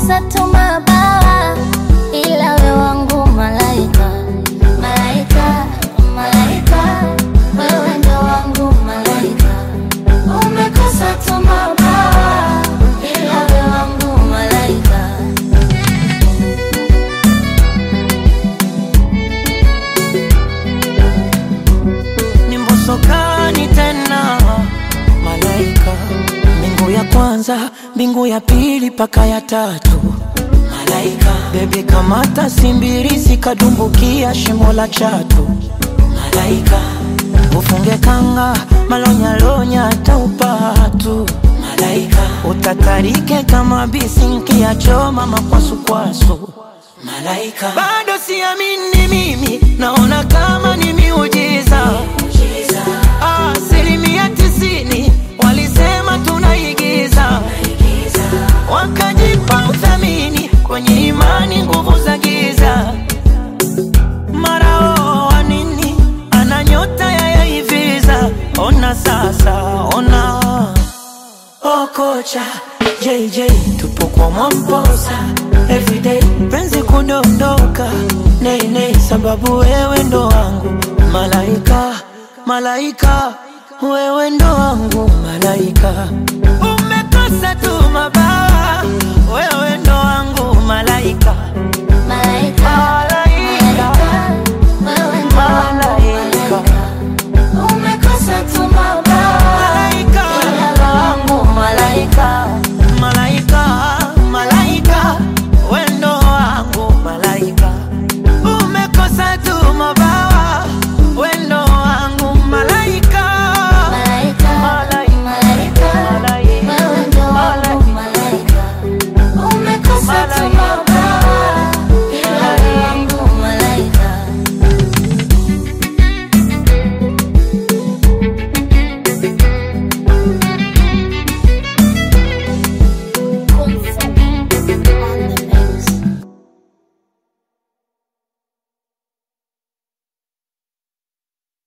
umekosa tu mabawa, ila we wangu malaika, malaika, malaika, wewe ndo wangu malaika. Umekosa tu mabawa, ila we wangu malaika. ni mbosokani tena malaika mbingu ya kwanza mbingu ya pili paka ya tatu malaika bebi kamata simbirisi kadumbukia shimo la chatu malaika ufunge kanga malonyalonya taupatu malaika utatarike kama bisinki ya choma makwasukwasu malaika bado siamini mimi naona kama ni miujiza asilimia tisini walisema tunaigiza wakajipa uthamini kwenye imani nguvu za giza mara oo wa nini ana nyota ya yaiviza ona sasa ona Oh kocha JJ tupo kwa Mwamposa everyday penzi kudondoka nei nei sababu wewe ndo wangu malaika malaika wewe ndo wangu malaika umekosa tu mabaya